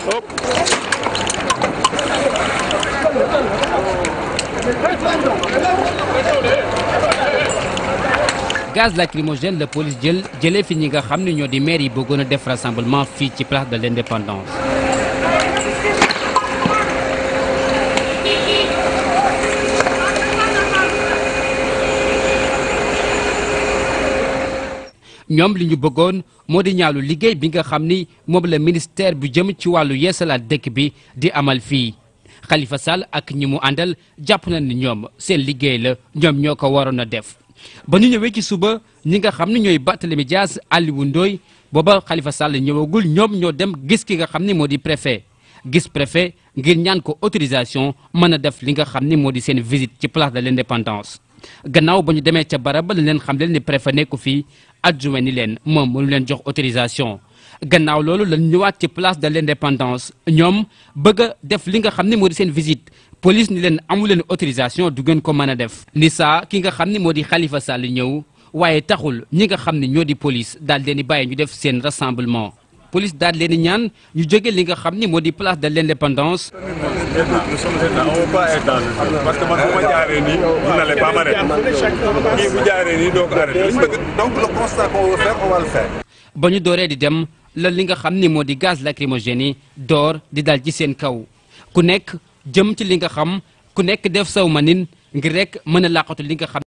gaz lacrymogène la police jël jëlee fi ñi nga xam ne ñoo di maire yi bëggoon a def rassemblement fii ci place de l'indépendance ñoom li ñu bëggoon moo di ñaalu liggéey bi nga xam ni moom la ministère bu jëm ci wàllu yeesalaat dëkk bi di amal fii Khalifa Sall ak ñi mu àndal jàpp na ni ñoom seen liggéey la ñoom ñoo ko waroon a def ba ñu ñëwee ci suba ñi nga xam ne ñooy Barthélémy Dias Aliou Ndoye booba Khalifa Sall ñëwagul ñoom ñoo dem gis ki nga xam ni moo di préfet gis préfet ngir ñaan ko autorisation mën a def li nga xam ni moo di seen visite ci place de l'indépendance gannaaw ba ñu demee ca barab ba leen xam leen ni préfet nekku fii adjoint ni leen moom mënu leen jox autorisation gannaaw loolu lañ ñëwaat ci place de l'indépendance ñoom bëgg a def li nga xam ni moo di seen visite police ni leen amu leen autorisation du ngeen ko mën a def ni saa ki nga xam ni moo di Khalifa Sall ñëw waaye taxul ñi nga xam ne ñoo di police daal leen di bàyyi ñu def seen rassemblement police daal leen di ñaan ñu jóge li nga xam ni moo di place de l'indépendance nous sommes état on va pas être dans le jeu parce que man bu ma jaaree nii vous n'allez pas m'arrêter kii bu jaaree nii doo ko arrêter donc le constat qu'on veut faire on va le faire. ba ñu dooree di dem la li nga xam ni moo di gaz lacrymogène yi door di dal ci seen kaw ku nekk jëm ci li nga xam ku nekk def saw manin ngir rek mën a làqatu li nga xam